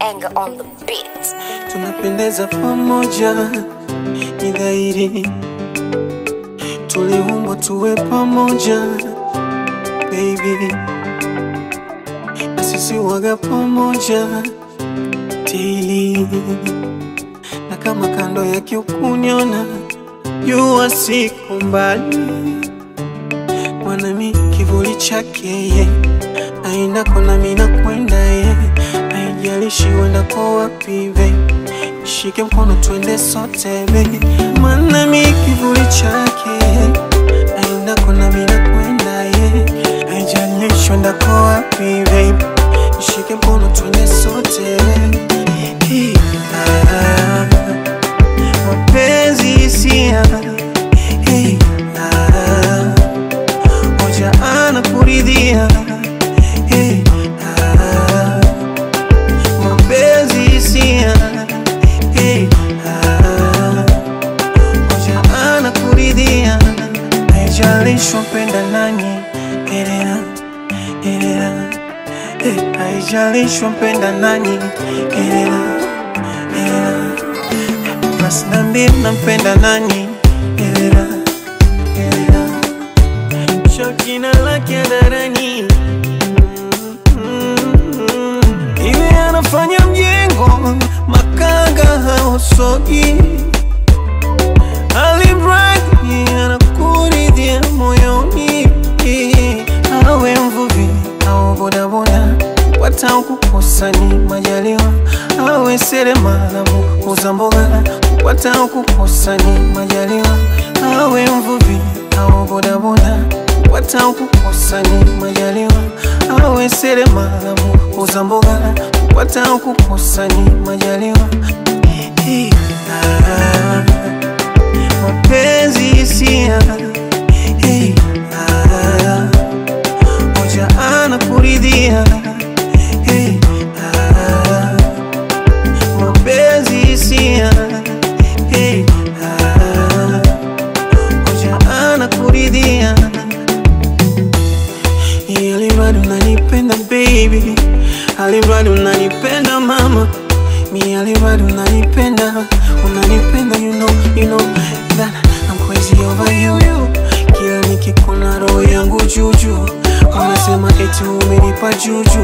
anger on the beat. tunapendeza pamoja, ni dhahiri tuliumbwa tuwe pamoja baby, na sisi waga pamoja tili, na kama kando yake ukuniona, jua siko mbali, mwanami kivuli chake ye aendako nami nakwenda ye, haijalishi uendako wapi babe Shike mkono twende sote baby, maana mi kivuli chake aendako nami nakwenda ye, haijalishi uendako wapi baby, shike mkono twende sote Hey, ah, mapenzi hisia Hey, ah, moja anakuridhia Hey, ah, mapenzi hisia Hey, ah, moja anakuridhia haijalishi mpenda nani elera elera Eh, haijalishi mpenda nani elera elera basi nambie nampenda nani elera elera shakina lake darani iwe anafanya mjengo makanga hausogi alimradi anakuridhia moyoni awe mvuvi au bodaboda kupata kukosa ni majaliwa awe seremala muuza mboga kupata kukosa ni majaliwa awe mvuvi au bodaboda kupata kukosa ni majaliwa awe seremala muuza mboga kupata kukosa ni majaliwa Hey, ah, mapenzi hisia hey, ah, moja anakuridhia hey, ah, mapenzi hisia hey, ah, moja anakuridhia alimradi unanipenda baby alimradi unanipenda mama mi alimradi unanipenda unanipenda you know, you know that I'm crazy over you, you. kila nikikuna roho yangu juju unasema eti umenipa juju